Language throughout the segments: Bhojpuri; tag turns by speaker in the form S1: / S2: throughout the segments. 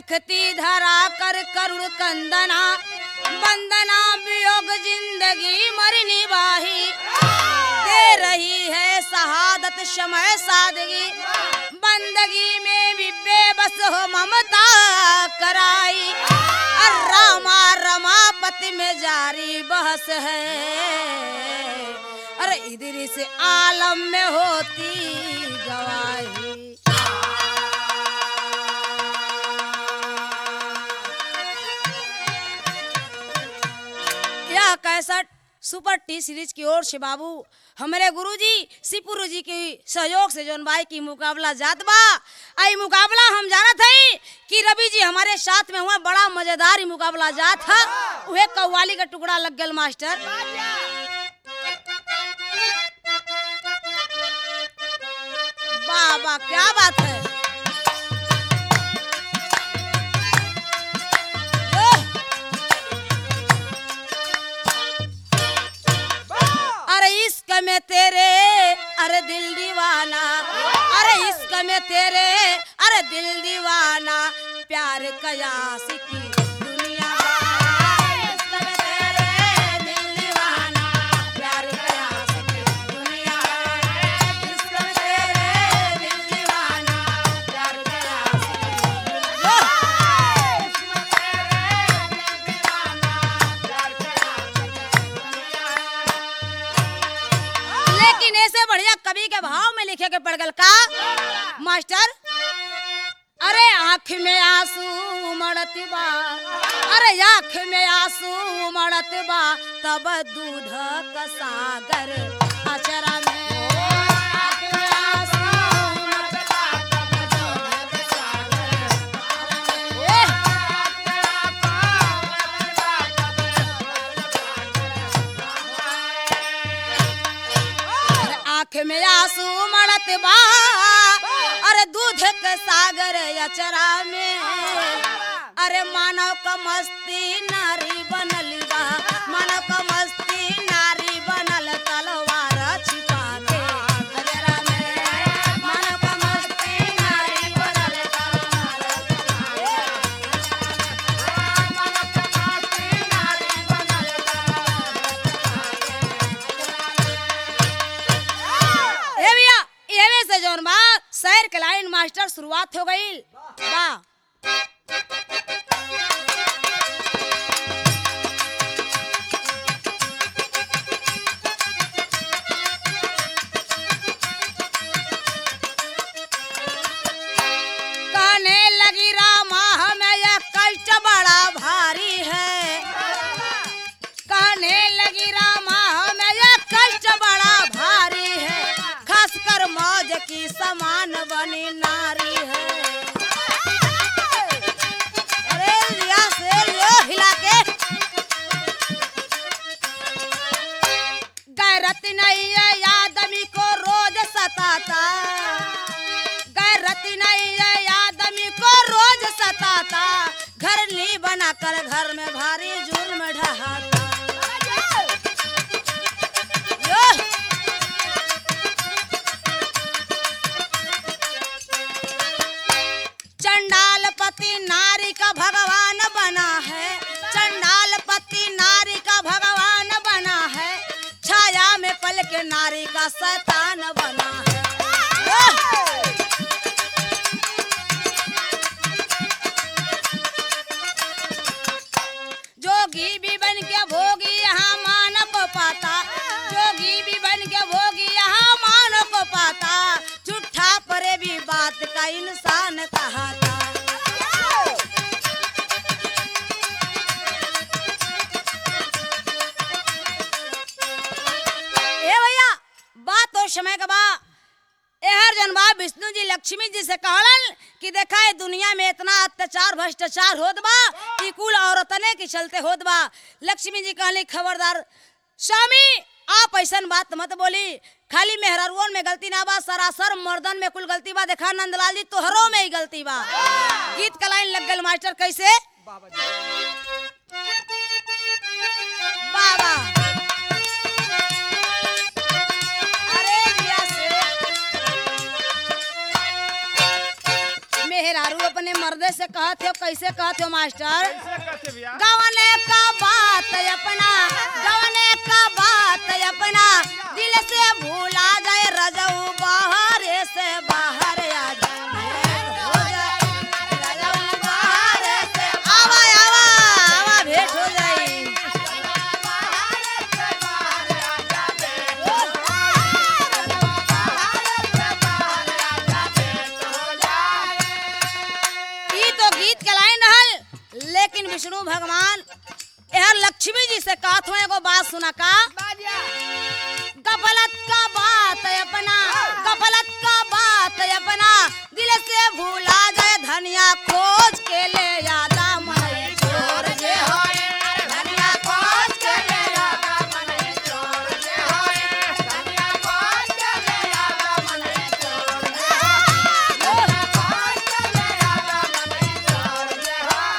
S1: देखती धरा कर करुण कंदना बंदना वियोग जिंदगी मरनी बाही दे रही है शहादत समय सादगी बंदगी में भी बेबस हो ममता कराई और रामा रमापति में जारी बहस है अरे इधर से आलम में होती गवाही यह कैसेट सुपर टी सीरीज की ओर से बाबू हमारे गुरुजी सिपुरु जी के सहयोग से जोन भाई की मुकाबला जात बा आई मुकाबला हम जानत हई कि रवि जी हमारे साथ में हुआ बड़ा मजेदार ही मुकाबला जात है उहे कव्वाली का टुकड़ा लग गल मास्टर वाह वाह क्या बात है ओह! अरे इश्क में तेरे अरे दिल दीवाना अरे इश्क में तेरे अरे दिल दीवाना प्यार कयास की दुनिया इश्क में तेरे दिल दीवाना प्यार कयास की दुनिया इश्क में तेरे दिल दीवाना प्यार कयास की दुनिया लेकिन ऐसे बढ़िया कवि के भाव में लिखे के पड़ गल का मास्टर अरे आँख में आंसू मड़त बा अरे आँख में आंसू मड़त बा तब दूध का सागर अचरा में आँख में आंसू मड़त बा, तब दूध का सागर। एह! अरे आँख में आंसू मड़त बा अरे दूध के सागर अचरा में अरे मानव का मस्ती नारी बनल बा मानव का मस्ती नारी बनल तलवार छिपा के अजरा में मानव का मस्ती नारी बनल तलवार ए भैया एवे से जौन बा शहर के लाइन मास्टर शुरुआत हो गई बा कहने लगी रामा हमें यह कष्ट बड़ा भारी है कहने लगी रामा हमें यह कष्ट बड़ा भारी है खासकर मौज की समान बनी नारी है अरे लिया से लियो हिला के गैरत नहीं है आदमी को रोज सताता गैरत नहीं है आदमी को रोज सताता घर नहीं बनाकर घर में भारी जुर्म ढहाता यो! चंडाल पति नारी का भगवान बना है चंडाल पति नारी का भगवान बना है छाया में पल के नारी का शैतान बना है यो! जोगी भी बन के भोगी यहाँ मान को पाता जोगी भी बन के भोगी यहाँ मान को पाता झूठा परे भी बात का इंसान कहाता ए भैया बात तो समय का बा एहर जन बा विष्णु जी लक्ष्मी जी से कहलन कि देखा है दुनिया में इतना अत्याचार भ्रष्टाचार होत बा कि कुल औरतने के चलते होत बा लक्ष्मी जी कहली खबरदार स्वामी आप ऐसन बात मत बोली खाली मेहरारुओं में गलती ना बा सरासर मर्दन में कुल गलती बा देखा नंदलाल जी तोहरों में ही गलती बा गीत का लाइन लग गल मास्टर कैसे बाबा अरे दिया से मेहरारू अपने दर्दे से कहत हो कैसे कहत हो मास्टर
S2: कैसे कहते भैया
S1: गवने का बात अपना गवने का बात अपना दिल से भूला जाए रजऊ बाहर से बाहर आ जाए हो जाए रजऊ बाहर से आवा आवा आवा भेंट हो जाए ई तो गीत के लाइन रहल लेकिन विष्णु भगवान यह लक्ष्मी जी से कहत हुए एगो बात सुना का गफलत का बात अपना गफलत का बात अपना दिल से भूला जाए धनिया खोज के ले यादा मन चोर जे होए धनिया खोज के ले यादा मन चोर जे होए धनिया खोज के ले यादा मन चोर जे होए खोज के ले यादा मन चोर जे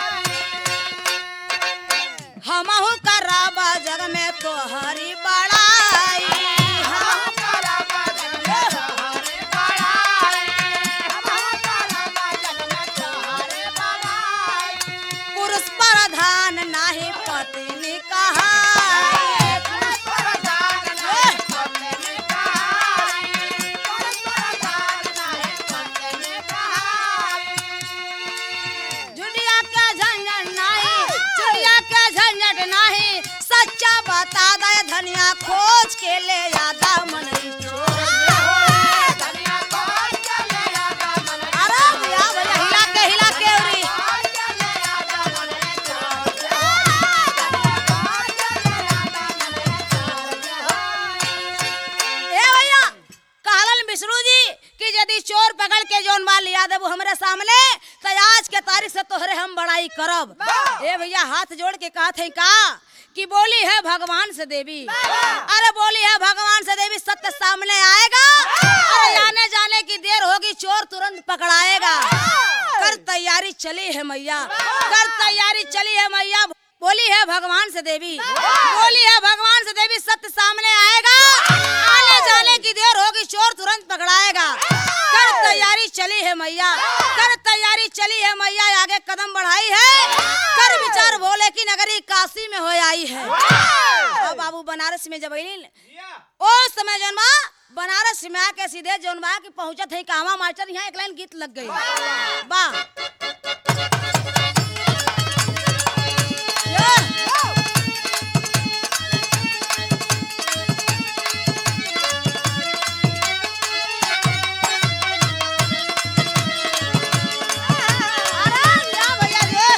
S1: होए हमहु कराबा जग में तोहरी बड़ाई हमहु कराबा जग में तोहरी बड़ाई हमहु कराबा जग में तोहरी बड़ाई पुरुष प्रधान नाही पत्नी कहाई पुरुष प्रधान नाही पत्नी कहाई पुरुष प्रधान नाही पत्नी कहाई झुंडिया के झंझट नहीं चुड़िया के झंझट नहीं सच्चा बता दे धनिया खोज के ले यादा मन चोर जे होए। धनिया खोज के ले यादा मन अरे भैया भैया हिला के हिला के उरी ए भैया कहलन विष्णु जी कि यदि चोर पकड़ के जौन माल लिया देबू हमरे सामने तो आज के तारीख से तोहरे हम बड़ाई करब ए भैया हाथ जोड़ के कहत है का कि बोली है भगवान से देवी अरे बोली है भगवान से देवी सत्य सामने आएगा अरे आने जाने की देर होगी चोर तुरंत पकड़ाएगा कर तैयारी चली है मैया कर तैयारी चली है मैया बोली है भगवान से देवी बोली है भगवान से देवी सत्य सामने आएगा आने जाने की देर होगी चोर तुरंत पकड़ाएगा कर तैयारी चली है मैया कर तैयारी चली है मैया आगे कदम बढ़ाई है कर विचार भोले की नगरी काशी में हो आई है अब बाबू बनारस में जब अइली ओ समय जौन बा बनारस में आके सीधे जौन बा कि पहुंचत है कहवा मास्टर यहाँ एक लाइन गीत लग गई बा अरे या भैया रे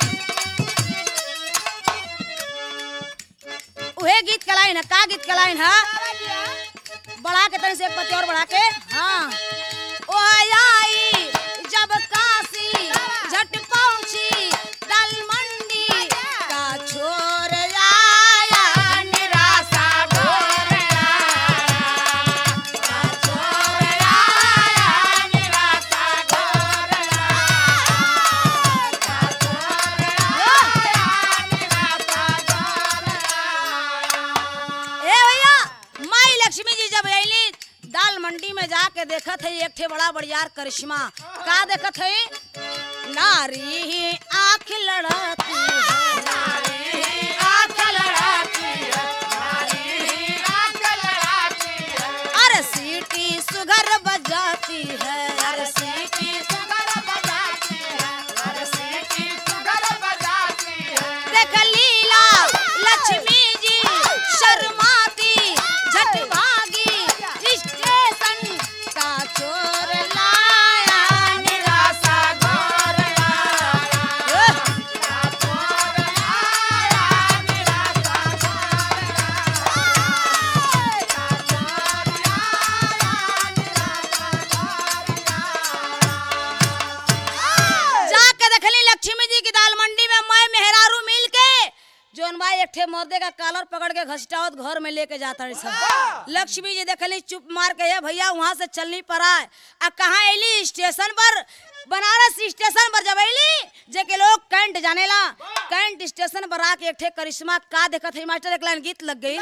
S1: उहे गीत के लाइन है का गीत के लाइन है बढ़ा के तनी से एक पत्ती और बढ़ा के हाँ ओ आई जब काशी झट पहुंची दल मंडी का छोर आया निराशा ढोर आया का छोर आया निराशा ढोर आया का छोर आया निराशा ढोर आया ए भैया माई लक्ष्मी जी जब अली दाल मंडी में जाके देखत है एक ठे बड़ा बड़ियार करिश्मा का देखत है नारी आंख लड़ाती है नारी आंख लड़ाती है नारी आंख लड़ाती है अरे सीटी सुगर बजाती है अरे सीटी सुगर बजाती है अरे सीटी सुगर बजाती है देख लीला लक्ष्मी जी शर्माती झट भागी स्टेशन का चोर लाया निराशा घोर आया का चोर आया निराशा घोर आया का चोर आया निराशा घोर जाके देखली लक्ष्मी जी की दाल मंडी में मैं मेहरारू मिल के जोन भाई एक ठे मर्दे का कॉलर पकड़ के घसीटावत घर में लेके जाता रही सब लक्ष्मी जी देखली चुप मार के ये भैया वहां से चलनी पर आए आ कहाँ अली स्टेशन पर बनारस स्टेशन पर जब अली जे के लोग कैंट जानेला कैंट स्टेशन पर आके एक ठे करिश्मा का देखत है मास्टर एक लाइन गीत लग गई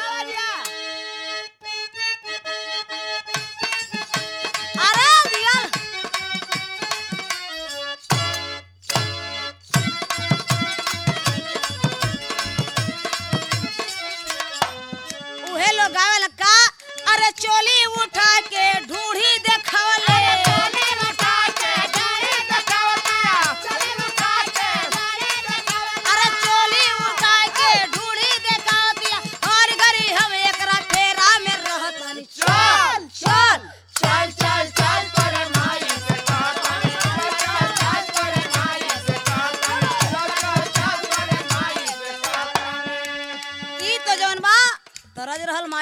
S1: अरे दिया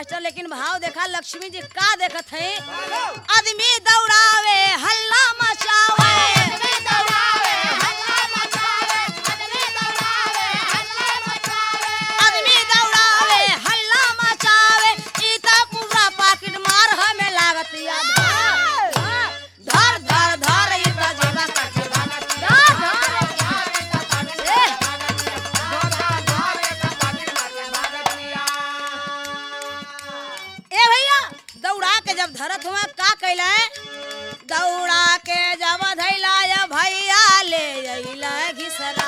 S1: मास्टर लेकिन भाव देखा लक्ष्मी जी का देखत है आदमी दौड़ावे हल्ला मचावे आदमी दौड़ावे हल्ला मचावे ई त पूरा पाकिट मार हमें लागत याद धर धर धर ई त जेबा काटे धर धर ए, ए भैया दौड़ा के जब धरत हुआ का कैला है दौड़ा के जब धैला या भैया ले अइला घिसरा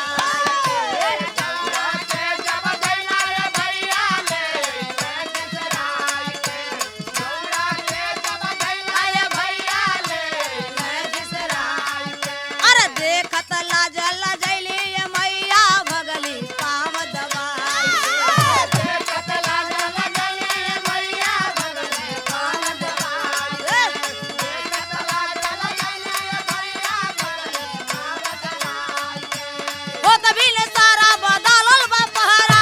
S1: अरे देखत लाज लजैली ये मैया भगली पाव दबाई हो तभी ले सारा बदलल बा पहरा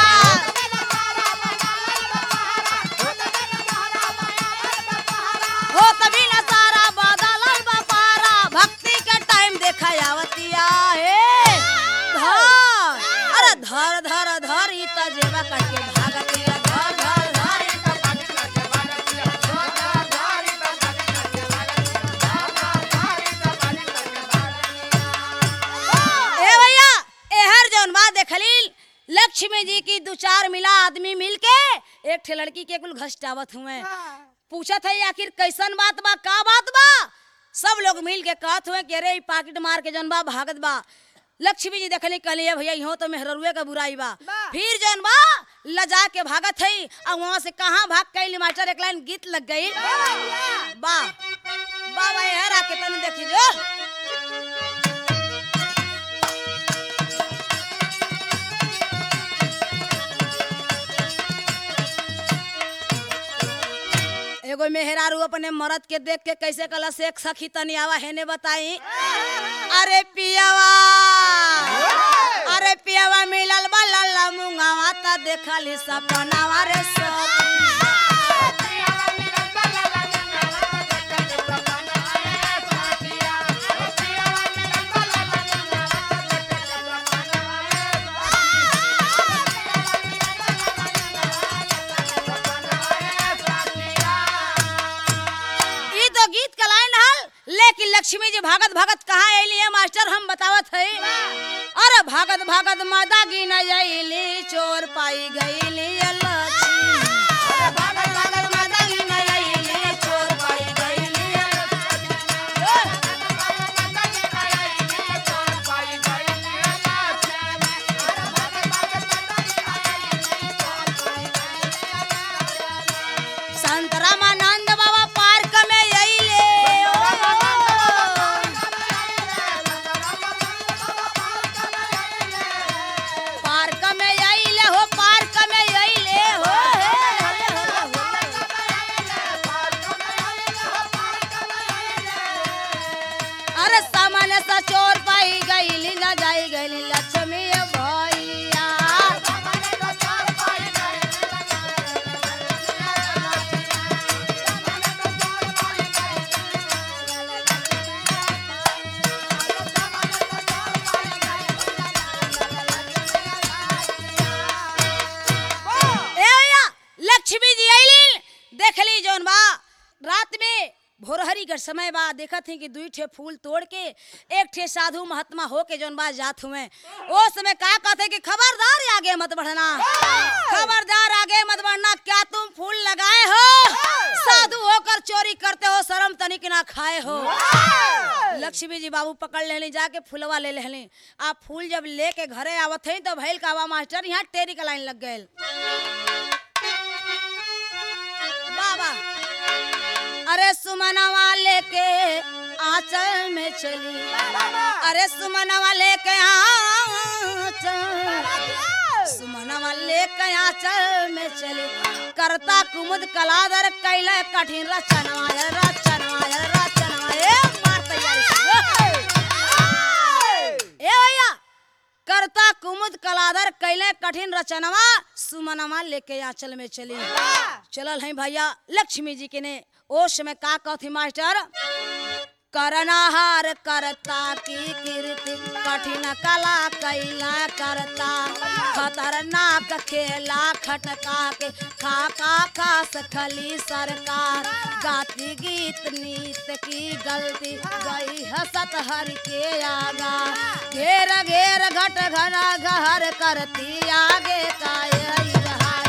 S1: हो तभी ले सारा बदलल बा पहरा भक्ति के टाइम देखा आवतिया हे धर अरे धर धर धर ई त जेबा करके भागतिया धर धर धर ई त ए भैया एहर जौन बात देखली लक्ष्मी जी की दो चार मिला आदमी मिलके एक ठे लड़की के कुल घसटावत हुए पूछत है आखिर कैसन बात बा का बात बा सब लोग मिल के कहत हुए कि अरे ई पाकिट मार के जौन बा भागत बा लक्ष्मी जी देखली कहली "ए भैया इहो तो मेहरुए का बुराई बा फिर जौन बा लजा के भागत है और वहां से कहाँ भाग कैली मास्टर एक लाइन गीत लग गई बा बा भाई हरा के तनी देखी जो एगो मेहरारू अपने मरद के देख के कैसे कला से सखी तनी आवा हेने बताई अरे पियावा अरे पियावा मिलल बा लल्ला मुंगावा ता देखली सपनावा रे सखी ई तो गीत का लाइन हल लेकिन लक्ष्मी जी भागत भागत कहाँ अली है मास्टर हम बतावत है अरे भागत भागत मादा गिन अली चोर पाई गईली ये लक्ष्मी भागत भागत मादा गिन अइली, चोर पाई गइली ये लक्ष्मी। संत रामानंद बाबा पार्क में अइले पार्क में अइले हो पार्क में अइले हो अरे सामान्य सा चोर पाई गईली न जाई गईली लक्ष्मी भैया ए भैया लक्ष्मी जी आइली देखली जौन बा रात में भोरहरी के समय बा देखत ही कि दुई ठे फूल तोड़ के एक ठे साधु महात्मा हो के जौन बा जात हुए ओ समय का कहते कि खबरदार आगे मत बढ़ना खबरदार आगे मत बढ़ना क्या तुम फूल लगाए हो साधु होकर चोरी करते हो शर्म तनिक ना खाए हो लक्ष्मी जी बाबू पकड़ लेली जाके फूलवा ले लेली आप फूल जब लेके घरे आवत हई तो भैल कावा मास्टर यहाँ टेरी का लाइन लग गए बाबा अरे सुमनवा लेके आंचल में चली अरे सुमनवा लेके आंचल सुमनवा लेके आंचल में चली करता कुमुद कलादर कैले कठिन रचनवा ये रचनवा ये रचनवा ए मार तैयारी से। ए भैया करता कुमुद कलादर कैले कैले कठिन रचनवा सुमनवा लेके आंचल में चली चलल है भैया लक्ष्मी जी के ने ओ समय का कहती मास्टर करनाहार करता की कीर्ति कठिन कला कैला करता खतरनाक खेला खटका के खाका खास खली सरकार गाती गीत नीत की गलती गई हसत हर के आगा घेर घेर घट घना गहर करती आगे का यही जहाज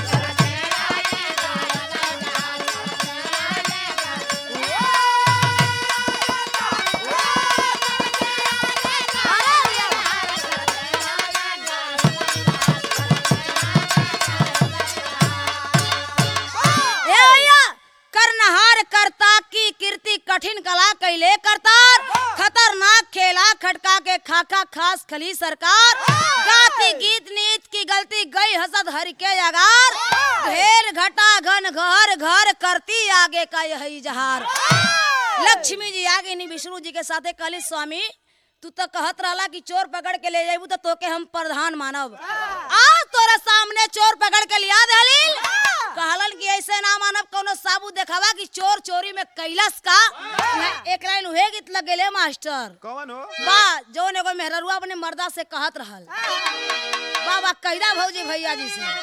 S1: ए भैया करनहार करता की कीर्ति कठिन कला कैले करतार खतरनाक खेला खटका के खाका खास खली सरकार गाती गीत नीत की गलती गई हसद हर के अगार ढेर घटा घन घर घर करती आगे का यही जहार लक्ष्मी जी आगे नहीं विष्णु जी के साथे कहली स्वामी तू तो कहत रहला कि चोर पकड़ के ले जाबू तो तोके हम प्रधान मानब आज तोरा सामने चोर पकड़ के लिया दहलील कहलन कि ऐसे ना मानब कोनो साबुत देखावा कि चोर चोरी में कैलस का यहाँ एक लाइन उहे गीत लग गेले मास्टर
S2: कौन हो
S1: बा जौन एगो मेहररुआ अपने मर्दा से कहत रहल बाबा कैदा भौजी भैया जी से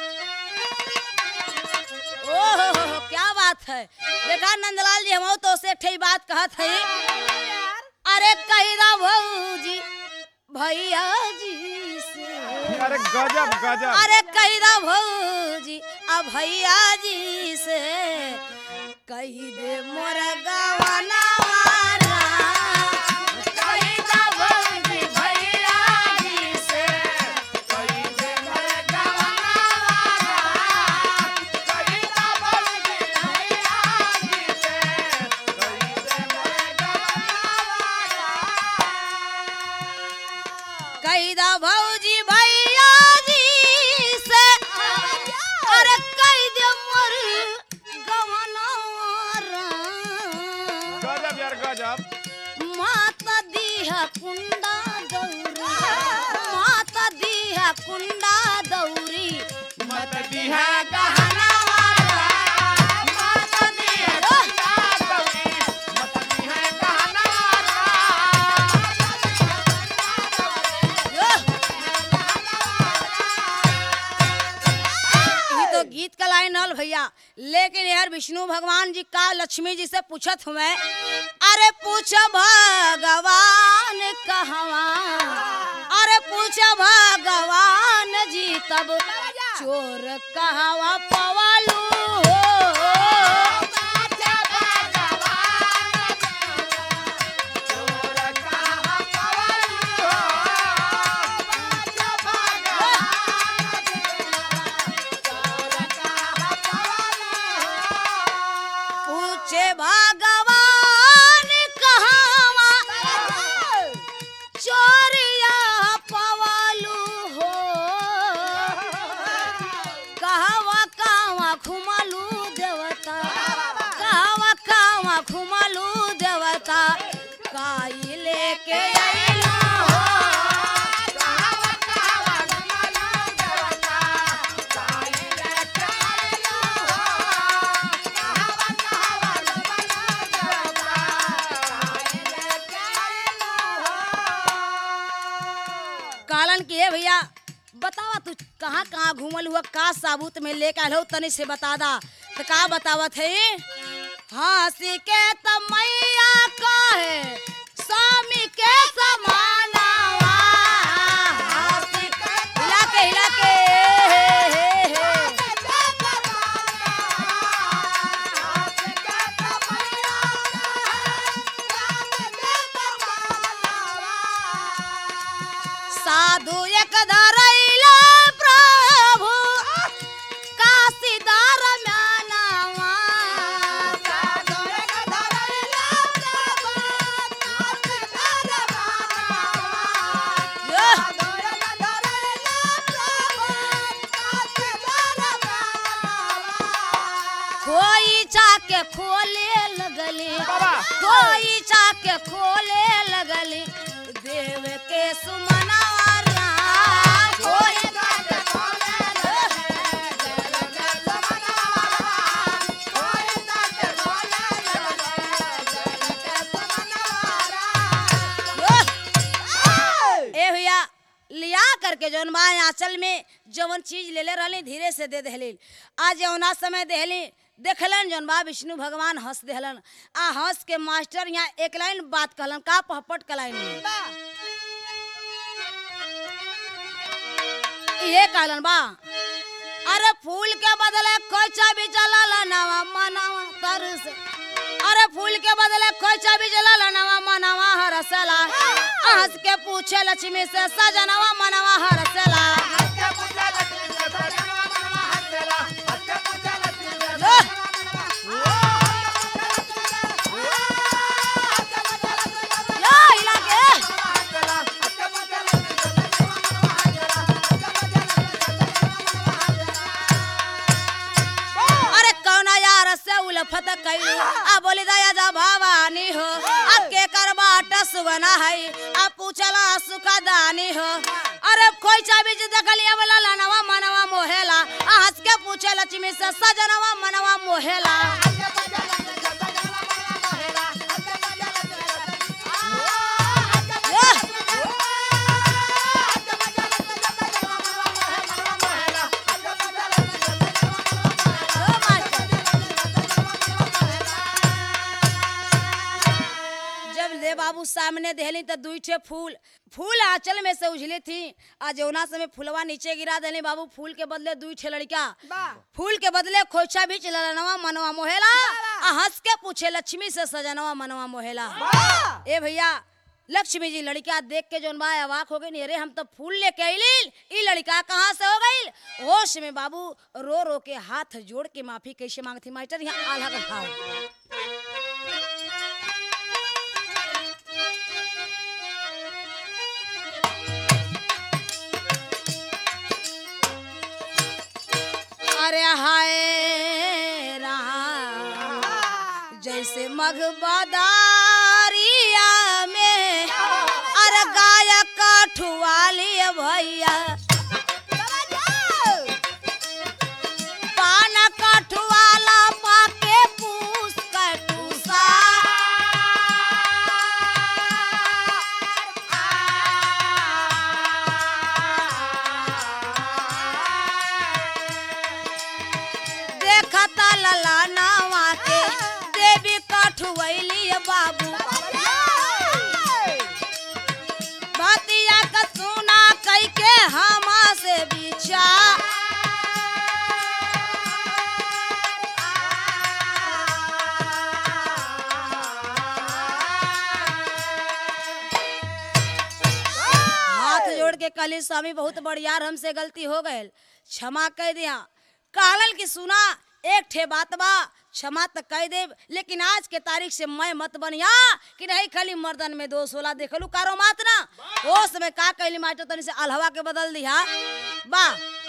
S1: ओ हो हो हो क्या बात है देखा नंदलाल जी हम तो से ठे बात कहत है अरे कैदा भौजी भैया जी से
S2: अरे गजब गजब
S1: अरे कैदा भौजी आ भैया जी से कही दे मोर गवाना वाला कैदा भौजी भैया जी से कैदा भौजी भैया जी से अरे कह दे मोर गवाना वाला
S2: गजब यार गजब
S1: माता दीहा कुंडा दौरी माता दीहा कुंडा दौरी
S2: मत दिहा
S1: गहना वाला माता दीहा यो। ई तो गीत का लाइन हल भैया लेकिन यार विष्णु भगवान जी का लक्ष्मी जी से पूछत हुए अरे पूछ भगवान कहवा अरे पूछ भगवान जी तब चोर कहवा पवालू हो पूछे भगवान कहवा चोरिया पवालू हो कहवा कहवा घुमलू देवता कहवा कहवा घुमलू देवता काई लेके अइलू हो कालन की है भैया बतावा तू कहाँ कहाँ घूमल हुआ का साबुत में लेके आल हो तनी से बता दा तो का बतावत है हंसी के तमैया कहे स्वामी के समानावा हंसी के हिला के हिला के हे, हे, हे। साधु एक धरैला प्रभु काशीदार म्यानावा साधु एक धरैला प्रभु काशीदार म्यानावा साधु एक धरैला प्रभु काशीदार म्यानावा खोई चाके खोले लगली
S2: बाबा।
S1: खोई चाके खोले लगली देव के सुमनवा राम लिया करके जौन बा आंचल में जवन चीज ले ले रहली धीरे से दे देहली आज जौना समय देहली देखलन जौन बा विष्णु भगवान हंस देहलन आ हंस के मास्टर यहाँ एक लाइन बात कहलन का पहपट का लाइन में ये कहलन बा अरे फूल के बदले खोचा भी चला नवा मनावा तरस अरे फूल के बदले खोचा भी जला नवा मनावा हरसला हंस के पूछे लक्ष्मी से सजनवा मनवा हरसला यो हिला के अरे कौना यार से उलफत कैलू आ बोली दया जा भवानी हो अब के कर बाट सुगना है आ पूछला सुखा दानी हो अरे कोई चाबी जी देखलिया बोला लनवा मनवा मोहेला आ हंस के पूछे लक्ष्मी से सजनवा मनवा मोहेला ये! यो मास्टर। जब ले बाबू सामने देहली तो दुई ठे फूल फूल आंचल में से उझली थी आ जौना समय फुलवा नीचे गिरा देली बाबू फूल के बदले दुई ठे लड़का फूल के बदले खोचा भी चलनवा मनवा मोहेला आ हंस के पूछे लक्ष्मी से सजनवा मनवा मोहेला ए भैया लक्ष्मी जी लड़का देख के जौन बा अवाक हो गई अरे हम तो फूल लेके अइली ई लड़का कहाँ से हो गई होश में बाबू रो रो के हाथ जोड़ के माफी कैसे मांगती मास्टर यहाँ आल्हा का भाव अरे हाय राम जैसे मघबदारिया में अरे गाय कठुआली भैया पान कठुआला पाके पूस कटूसा देखता लला नावा के देवी कठुआली बाबू बतिया का सुना कई के हमा से बिछा हाथ जोड़ के कली स्वामी बहुत बढ़ियार हमसे गलती हो गए क्षमा कह दिया कहलन की सुना एक ठे बात बा क्षमा तो कह देब लेकिन आज के तारीख से मैं मत बनिया कि नहीं खाली मर्दन में दोष होला देखलू कारो मात ना होश में का कहली मास्टर तनी से अलहवा के बदल दिया बा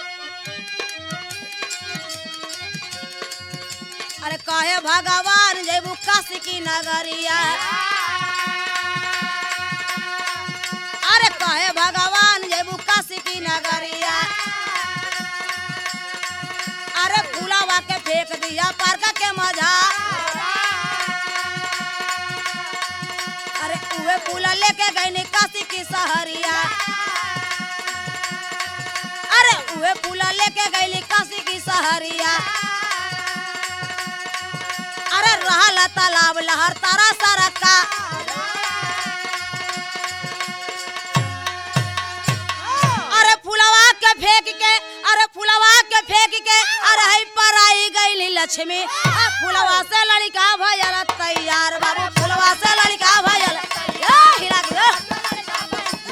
S1: अरे कहे भगवान जेबू काशी की नगरिया अरे कहे भगवान जेबू काशी की नगरिया अरे फूलावा के फेंक दिया पार्क के मजा अरे उहे फूला लेके गई काशी की सहरिया अरे उहे फूला लेके गई काशी की सहरिया अरे रहल तालाब लहर तारा सारा का अरे फुलवा के फेंक के अरे फुलवा के फेंक के अरे हई पर आई गई लक्ष्मी आ फुलवा से लड़का भयल तैयार बाबू फुलवा से लड़का भयल ए, हिला के दे।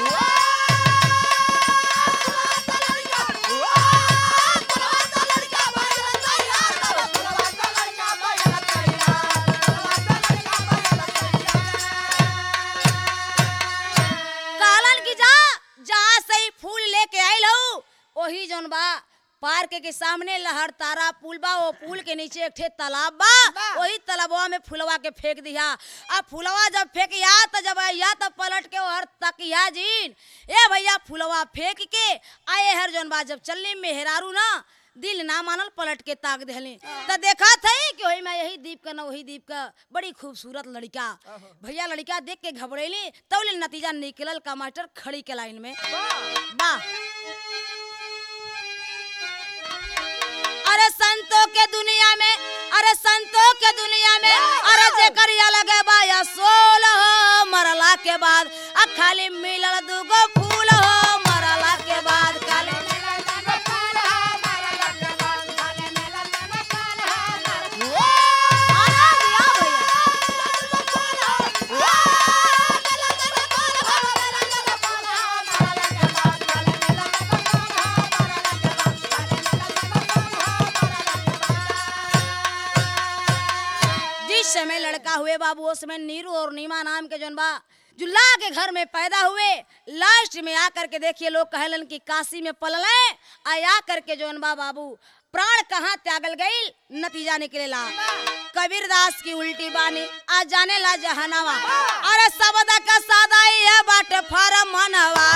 S1: कहलन की जा जहाँ से ही फूल लेके आइल हो वही जौन बा पार्क के सामने लहर तारा पुल बा वो पुल के नीचे एक ठे तालाब बा वही तालाबवा में फुलवा के फेंक दिया अब फुलवा जब फेंकिया तो जब आइया तो पलट के हर तकिया जीन ए भैया फुलवा फेंक के आए हर जौन बा जब चलनी मेहरारू ना दिल ना मानल पलट के ताक देहले त देखा थे कि वही मैं यही दीप का न वही दीप का बड़ी खूबसूरत लड़का भैया लड़का देख के घबरेली तब नतीजा निकलल का मास्टर खड़ी के लाइन में वाह अरे संतों के दुनिया में अरे संतों के दुनिया में अरे जे करिया लगे बाया सोल हो मरला के बाद आ खाली मिलल दूगो फूल हो मरला के बाद खाली आनंद लिया भैया। जिस समय लड़का हुए बाबू उस समय नीरू और नीमा नाम के जौन बा जुल्ला के घर में पैदा हुए लास्ट में आकर के देखिए लोग कहलन कि काशी में पलल आया करके जौन बा बाबू प्राण कहाँ त्यागल गई नतीजा निकलेला कबीर दास की उल्टी बानी आज जाने ला जहनवा अरे सबदा का सादा ही है बाट फारम मनवा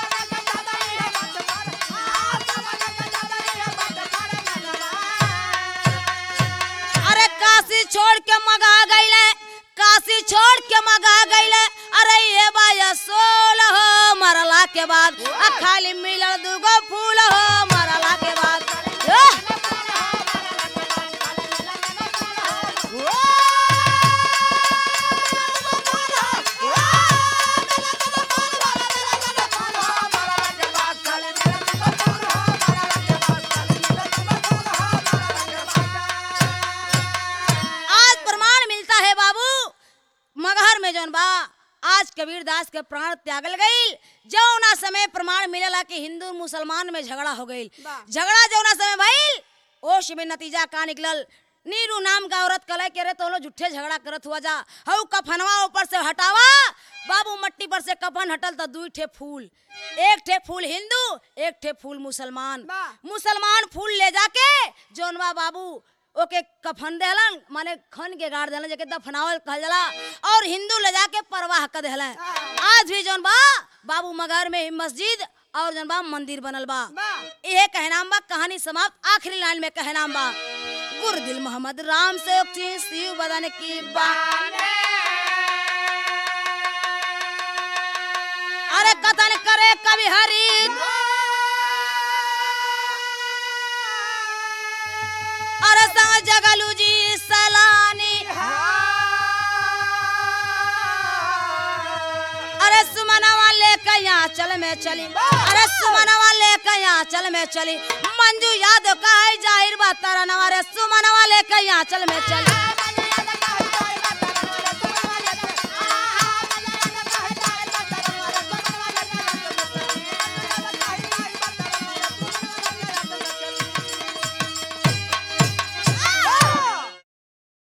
S1: अरे काशी छोड़ के मगा गईले काशी छोड़ के मगा गईले अरे ये बाया सोल हो मरला के बाद आ खाली मिलल दूगो फूल हो मरला के बाद एह! आज प्रमाण मिलता है बाबू मगहर में जौन बा आज कबीर दास के प्राण त्यागल गईल जौना समय प्रमाण मिलला कि हिंदू मुसलमान में झगड़ा हो गईल झगड़ा जौना समय भइल ओश में नतीजा का निकलल नीरू नाम का औरत कले के रे तो लोग झूठे झगड़ा करत हुआ जा हऊ कफनवा ऊपर से हटावा बाबू मट्टी पर से कफन हटल तो दुई ठे फूल एक ठे फूल हिंदू एक ठे फूल मुसलमान मुसलमान फूल ले जाके जौनवा बाबू ओके कफन देहलन माने खन के गाड़ देहलन जेके दफनावल कहल जाला और हिंदू ले जाके परवाह कर देहलन आज भी जौन बा बाबू मगर में ही मस्जिद और जौन बा मंदिर बनल बा इहे कहनाम बा कहानी समाप्त आखिरी लाइन में कहनाम बा गुरदिल मोहम्मद राम से उक्ति शिव बदन की बात अरे कथन करे कवि हरि अरे संग जगलू जी सलानी अरे सुमनवा लेके यहाँ चल में चली अरे सुमनवा लेके यहाँ चल में चली मंजू यादव का है जाहिर बात तारा नवा रे सुमनवा लेके यहाँ चल में चली